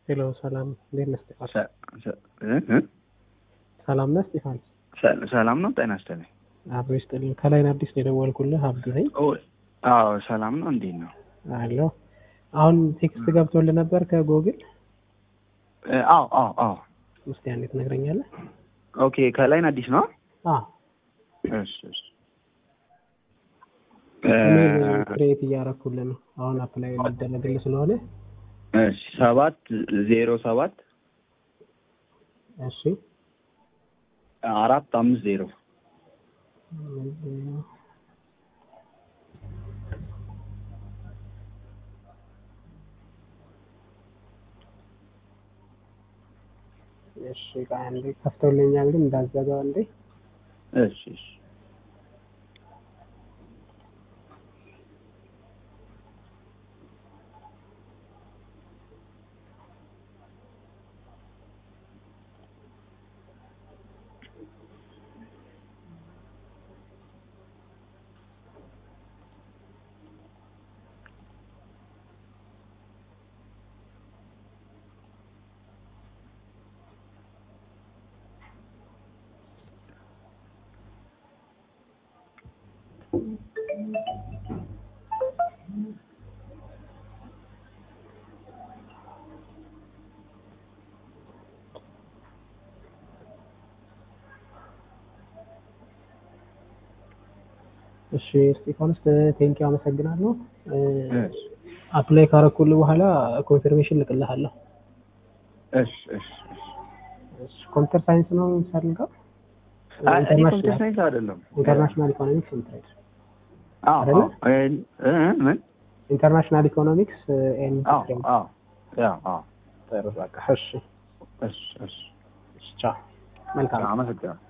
ሄሎ ሰላም፣ እንዴት ነህ እስጢፋኖስ? ሰ- ሰ- እ- እ? ሰላም ነህ እስጢፋኖስ? ሰ- ሰላም ነው። ጤና ይስጥልኝ። አብሮ ይስጥልኝ። ከላይ አዲስ ነው የደወልኩልህ፣ አብዱ ነኝ። ኦ፣ አዎ ሰላም ነው። እንዴት ነው? አሎ አሁን ቴክስት ገብቶልህ ነበር ከጎግል? እ፣ አዎ አዎ አዎ። እስኪ አንዴ ትነግረኛለህ? ኦኬ ከላይን አዲስ ነው። አዎ እሺ እሺ። ኢሜል እ፣ ክሬት እያደረኩልህ ነው። አሁን አፕላይ ሊደረግልህ ስለሆነ እሺ ሰባት ዜሮ ሰባት እሺ አራት አምስት ዜሮ እሺ ቆይ አንዴ ከፍቶልኛል፣ ግን እንዳዘጋው አንዴ እሺ እሺ። እሺ እስጢፋኖስ ቴንኪው አመሰግናለሁ። እሺ አፕላይ ካረኩልህ በኋላ ኮንፊርሜሽን ልቅልሃለሁ። እሺ እሺ እሺ። እሺ ኮምፒውተር ሳይንስ ነው የምትፈልገው? አይ እኔ ኮምፒውተር ኢንተርናሽናል ሳይንስ አይደለም። ኢንተርናሽናል ኢኮኖሚክስ ኤንድ ትሬድ አዎ አይደለ? አዎ። እ፣ እ፣ ምን? ኢንተርናሽናል ኢኮኖሚክስ ኤንድ አዎ ትሬድ አዎ። ያው አዎ። ጥሩ በቃ እሺ እሺ እሺ። እሺ ቻው መልካም አመሰግናለሁ።